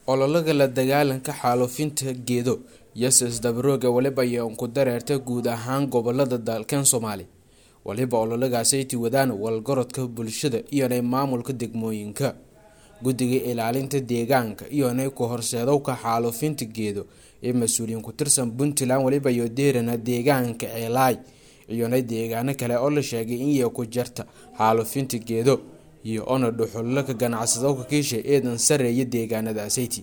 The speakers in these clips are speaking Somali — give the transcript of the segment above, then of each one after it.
ololaga la dagaalanka xaalufinta geedo yoses dabarooga waliba ayaan ku dareerta guud ahaan gobolada dalkan soomaali waliba ololagaasay wadaan walgorodka bulshada iyonay maamulka degmooyinka guddiga ilaalinta deegaanka iyonay ku horseedowka xaalufinta geedo ee mas-uuliyiin ku tirsan puntland waliba iyo deerana deegaanka ceelaay iyonay deegaano kale oo la sheegay in iyo ku jarta xaalufinta geedo iyo ona dhuxullaka ganacsadowka kiisha eedan sareeya deegaanadaasati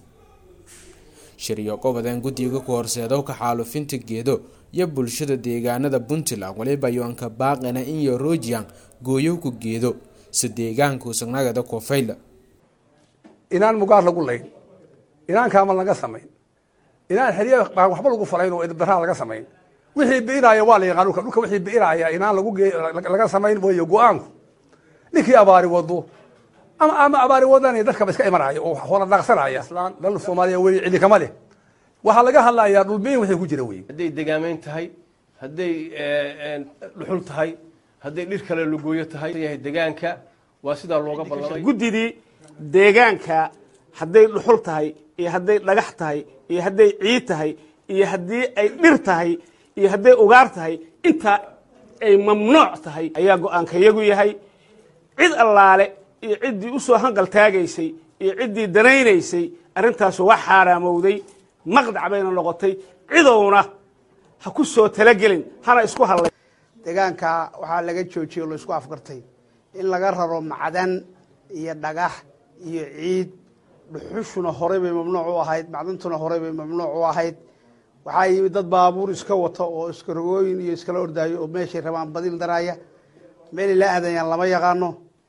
shiryo gobodan guddiga ku horseedowka xaalufinta geedo iyo bulshada deegaanada puntland waliba yoanka baaqina inyo rojian gooyowka geedo si deegaanku sagnagada kofayla inaan mugaar lagu layn inaan kaamal laga samayn inaan xerya baan waxba lagu falayn oo idabdaraa laga samayn wixii bi'inaaya waa la yaqaan dhulka dhulka wixii bi'inaaya inaan lagu laga samayn weeyo go-aanku ninkii abaari wado ama ama abaari wadan dadkaba iska imanaya oo hoola daaqsanaya islaan dal soomaaliya wey cidi kama leh waxaa laga hadlayaa dhulbiin wixii ku jira wey hadday degaamayn tahay hadday dhuxul tahay hadday dhir kale lagooyo tahay yahay degaanka waa sidaa looga ballamay guddidii deegaanka hadday dhuxul tahay iyo hadday dhagax tahay iyo hadday ciid tahay iyo haddii ay dhir tahay iyo hadday ugaar tahay intaa ay mamnuuc tahay ayaa go-aanka yagu yahay cid allaale iyo ciddii usoo hanqal taagaysay iyo ciddii danaynaysay arrintaasu waa xaaraamowday maqdac bayna noqotay cidowna ha ku soo talagelin hana isku hadlay deegaanka waxaa laga joojiyey o la isku afgartay in laga raro macdan iyo dhagax iyo ciid dhuxushuna horey bay mamnuuc u ahayd macdantuna horey bay mamnuuc u ahayd waxaa yimid dad baabuur iska wata oo iska rogooyin iyo iskala ordaayo oo meeshay rabaan badil daraaya meelay la aadayaan lama yaqaano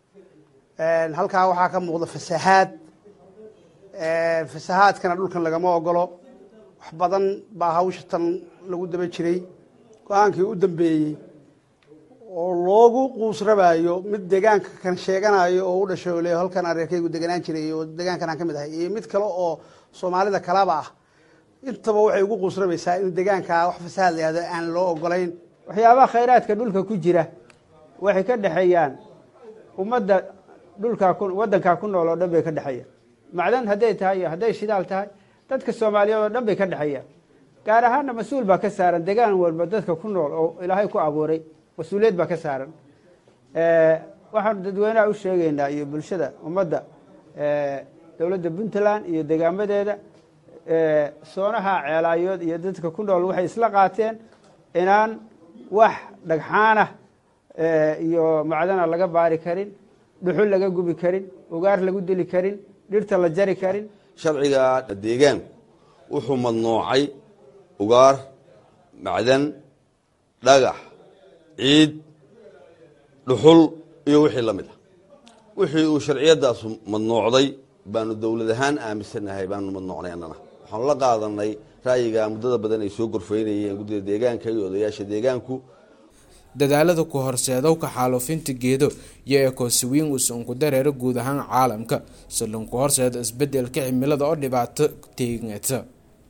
halkaa waxaa ka muuqda fasahaad fasahaadkana dhulkan lagama ogolo wax badan baa hawsha tan lagu daba jiray go-aankii u dambeeyey oo loogu quusrabayo mid deegaanka kan sheeganayo oo u dhashay le halkan areerkaygu deganaan jiray oo deegaankan aan ka mid ahay iyo mid kale oo soomaalida kalaba ah intaba waxay ugu quusrabaysaa in deegaanka wax fasahaad la yihahdo aan loo ogolayn waxyaabaha khayraadka dhulka ku jira waxay ka dhexeeyaan ummadda dhulkaa ku waddankaa ku nool oo dhan bay ka dhexeeyaan macdan hadday tahay iyo hadday shidaal tahay dadka soomaaliyeed oo dhan bay ka dhexeeyaan gaar ahaanna mas-uul baa ka saaran degaan walba dadka ku nool oo ilaahay ku abuuray mas-uuliyad baa ka saaran waxaanu dadweynaha u sheegaynaa iyo bulshada ummadda dowladda puntland iyo degaamadeeda soonaha ceelaayood iyo dadka ku nool waxay isla qaateen inaan wax dhagxaanah iyo macdana laga baari karin dhuxul laga gubi karin ugaar lagu dili karin dhirta la jari karin sharciga deegaanku wuxuu madnuucay ugaar macdan dhagax ciid dhuxul iyo wixii la mid ah wixii uu sharciyadaasu madnuucday baanu dowlad ahaan aaminsanahay baanu madnuucnay annana waxaanu la qaadanay ra'yiga muddada badan ay soo gorfeynayeen guddida deegaanka iyo odayaasha deegaanku dadaalada ku horseedowka xaalufinta geedo iyo ekosiwiin usan ku dareero guud ahaan caalamka si lanku horseedo isbedelka cimilada oo dhibaato teegata